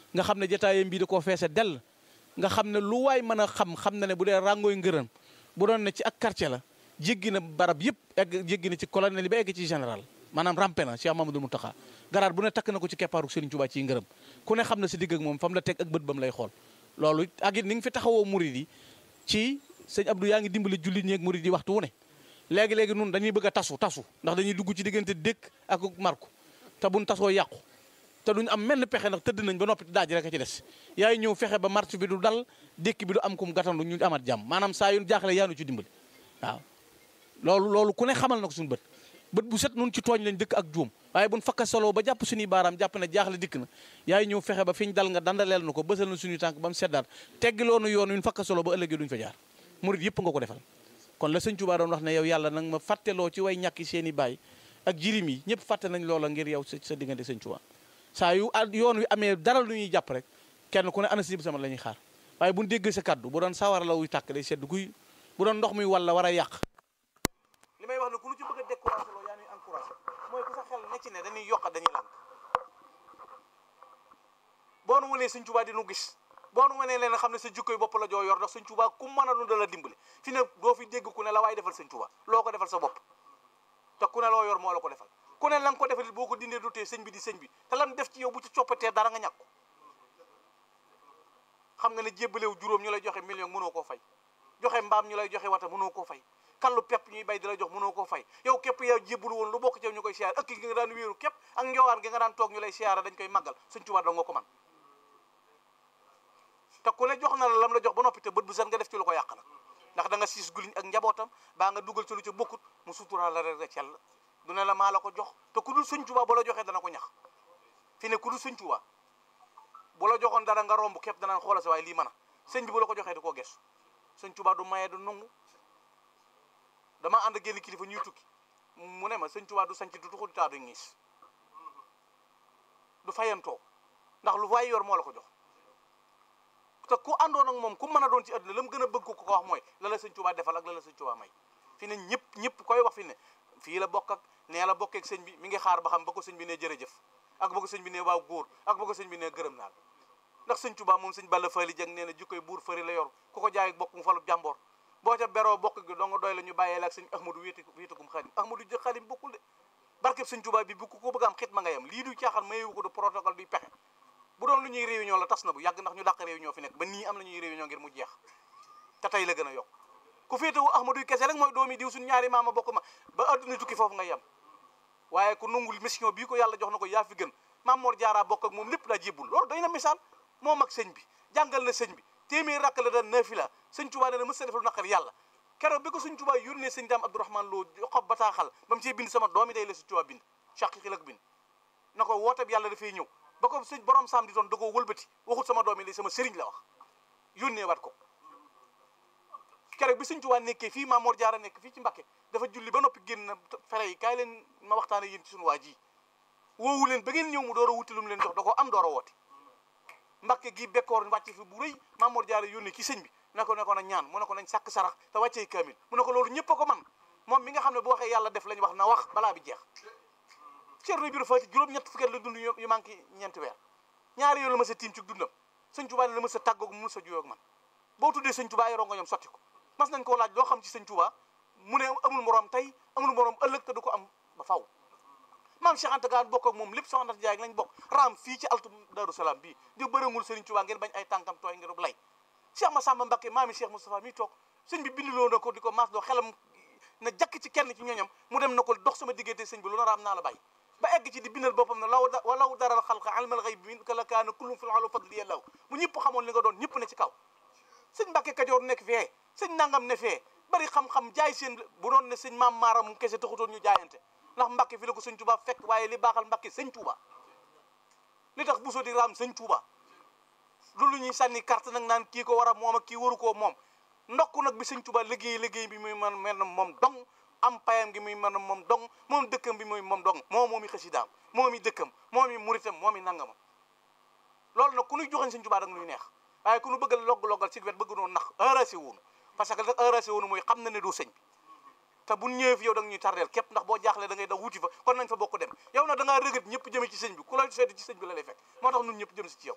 nga xam ne jotaayam bii da koo feese dell nga xam ne lu waay mën a xam xam na ne bu dee ràngooy ngërëm bu doon ne ci ak quartier la jéggi na barab yëpp egg jéggi na ci colonel yi ba egg ci général maanaam rampe na Cheikh Mamadou Mountakha garaat bu ne takk na ko ci keppaaru Serigne Touba ci ngërëm ku ne xam na si digg ak moom fam la teg ak bët bam lay xool loolu ak it ni nga fi taxawoo murid yi ci sëñ Abdou yaa ngi dimbali jullit ñi ak murid yi waxtu wu ne léegi-léegi nun dañuy bëgg a tasu tasu ndax dañuy dugg ci diggante dëkk ak marku te buñ tasoo yàqu te duñ am menn pexe ndax tëdd nañ ba noppi daaj rek a ci des yaay ñëw fexe ba marche bi du dal dékk bi du am kum gàttandu ñu amat jàmm maanaam saa yu jaaxle yaanu ci dimbali waaw loolu loolu ku ne xamal na ko suñu bët bët bu set nun ci tooñ lañ dëkk ak juum waaye buñ fakka solo ba jàpp suñuy baaraam jàpp ne jaaxle dikk na yaay ñëw fexe ba fi ñu dal nga dandaleel na ko bësal na suñuy tànk ba mu seddaat teggiloonu yoon wi fakka solo ba ëllëgee duñ fa jaar murit yëpp nga ko defal kon la sëñ Tuubaa doon wax ne yow yàlla nag ma fàtteloo ci way ñàkki seen i baay ak jirim yi ñëpp fàtte nañ loola ngir yow sa sa diggante sëñ Tuubaa saa yu yoon wi amee dara lu ñuy jàpp rek kenn ku ne ana sib sama la ñuy xaar waaye buñ dégg sa kaddu bu doon sawara la wuy tàkk day sedd guy bu doon ndox muy walla war a yàq li may wax ne ku lu ci bëgg a découragé loo yaa ñuy encouragé mooy ku sa xel ne ci ne dañuy yokk dañuy lànk boo nu wanee sëñ Tuubaa di nu gis boo nu wanee leen xam ne sa jukkoy bopp la joo yor ndax sëñ Tuubaa ku mën a nu dala dimbali fi ne doo fi dégg ku ne la waaye defal sëñ Tuubaa loo ko defal sa bopp te ku ne loo yor moo la ko defal ku ne la nga ko defal boo ko dindee du tee sëñ bi di sëñ bi te lan def ci yow bu ci coppatee dara nga ñàkk ko xam nga ne jébbalew juróom ñu lay joxe million mënoo koo fay joxe mbaam ñu lay joxe wata mënoo koo fay kallu pepp ñuy bay di la jox mënoo koo fay yow képp yow jébbalu woon lu bokk ci ñu koy siyaar ëkk gi nga daan wéeru képp ak njowaan gi nga daan toog ñu lay siyaara dañ koy màggal sëñ Tuubaa doo nga ko man te ku ne jox na la lam la jox ba noppi te bët bu set nga def ci lu ko yàq nag ndax da nga siis guliñ ak njabootam baa nga dugal ci lu ca bokkut mu suturaa la rek cell du ne la maa la ko jox te ku dul sëñ Tuubaa bu la joxee dana ko ñax fi ne ku dul sëñ Tuubaa bu la joxoon dara nga romb képp danaan xoola sa waaye lii mën a sëñ bi bu la ko joxee di koo gestu sëñ Tuubaa du maye du nungu dama ànd ak génn kilifa ñuy tukki mu ne ma sëñ Tuubaa du sanc du tuxu du taa du ñiis du fayantoo ndax lu waay yor moo la ko jox te ku àndoon ak moom ku mën a doon ci àdduna la mu gën a bëgg ko ko wax mooy la la sëñ Tuubaa defal ak la la sëñ Tuubaa may fi ne ñëpp ñëpp koy wax fi ne fii la bokk ak nee la bokkee ak sëñ bi mi ngi xaar ba xam ba ko sëñ bi ne jërëjëf ak ba ko sëñ bi ne waaw góor ak ba ko sëñ bi ne gërëm naa la ndax sëñ Tuubaa moom sëñ Balla Faali Jeng nee na jukkoy buur fëri la yor ku ko jaay bokk mu falu jàmboor boo ca beroo bokk gi dong doy la ñu bàyyee la ak sëñ Ahmadu wéeti wéetikum xadim Ahmadu jë xadim bokkul de barkeb sëñ Tuubaa bi bu ko bëgg am xit ma nga yam lii du caaxaan mayewu ko du protocole duy pexe bu doon lu ñuy réunion la tas na bu yàgg ndax ñu dàq réunion fi nekk ba nii am na ñuy réunion ngir mu jeex te tey la gën a yokk ku féetewu Ahmadu kese rek mooy doomi diw suñ ñaari maama bokk ma ba adduna tukki foofu nga yem waaye ku nungul mission bii ko yàlla jox na ko yaa fi gën Maam Mor Jaara bokk ak moom lépp daa jébbul loolu doy na misaal moom ak sëñ bi jàngal na sëñ bi téeméer rakk la daan nafila sëñ Tuubaa nee na mës sa defal naqar yàlla keroog bi ko sëñ Tuubaa yónnee sëñ Daam Abdourahman Lo xob bataaxal ba mu ciy bind sama doomi day la sëñ Tuubaa bind chaqiqi lak bind na ko woote bi yàlla dafay ñëw ba ko sëñ borom saam di doon da koo wëlbati waxut sama doomi li sama sëriñ la wax yónnee wat ko keroog bi sëñ Tuubaa nekkee fii Maam Mor Jaara nekk fii ci Mbakke dafa julli ba noppi génn fere yi kaay leen ma waxtaane yéen ci suñu waa ji woowu leen ba ngeen ñëw mu door a wuti lu mu leen jox da ko am door a woote Mbakke gi bekkoor wàcce fi bu rëy Maam Mor Jaara yónnee ki sëñ bi ne ko ne ko na ñaan mu ne ko nañ sàkk sarax te wàccee kaamil mu ne ko loolu ñëpp a ko man moom mi nga xam ne bu waxee yàlla def lañ wax na wax balaa bi jeex Ceerno Ibra Faati juróom-ñett fukki at la dund yu manqué ñeenti weer ñaari yoon la ma sa tiim ci dundam sëñ Tuubaa la ma sa tàggoog mu sa juyoo ak man boo tuddee sëñ Tuubaa yoroo nga ñoom sotti ko mas nañ koo laaj loo xam ci sëñ Tuubaa mu ne amul moroom tey amul moroom ëllëg te du ko am ba faw maam Cheikh Anta Gaal bokk ak moom lépp soxna Jaay lañ bokk raam fii ci altu Daaru Salaam bii di bërëngul sëriñ Tuubaa ngeen bañ ay tànkam tooy ngir lay Cheikh Massamba Mbacké maami Cheikh Moustapha mi toog sëñ bi bindiloo na ko di ko maas doo xelam na jakk ci kenn ci ñooñam mu dem na ko dox sama diggante sëñ bi lu na raam naa la bàyyi ba egg ci di bindal boppam ne law walaw daral xalqa almal xayb min ka la kaana kullum fil alu fadli yàllaw bu ñëpp xamoon li nga doon ñëpp ne ci kaw sëñ Mbàkke Kajoor nekk fee sëñ nangam ne fee bari xam-xam jaay seen bu doon ne sëñ maam maaram mu kese taxutoon ñu jaayante ndax Mbàkke fi la ko sëñ Tuuba fekk waaye li baaxal Mbàkke sëñ Tuuba li tax buso di raam sëñ Tuuba loolu ñuy sànni carte nag naan kii ko war a moom ak kii waru koo moom ndokk nag bi sëñ Tuuba liggéey liggéey bi muy man mel na moom dong am payam gi muy mën a moom dong moom dëkkam bi muy moom dong moo moomi xasidaam moom i dëkkam moom i muritam moom i nangamam loolu nag ku ñuy joxañ sëñ Tuubaa da nga nuy neex waaye ku ñu bëgg logg-loggal ci wet bëgg noonu nax heurasi wuunu parce que nag heurasi wuunu mooy xam na ne du sëñ bi te bu ñëwee fi yow da nga ñuy tardeel képp ndax boo jaaxlee da ngay daw wuti fa kon nañ fa bokk dem yow nag da ngaa rëgët ñëpp jëme ci sëñ bi ku la seeti ci sëñ bi la lay fekk moo tax ñun ñëpp jëm si ci yow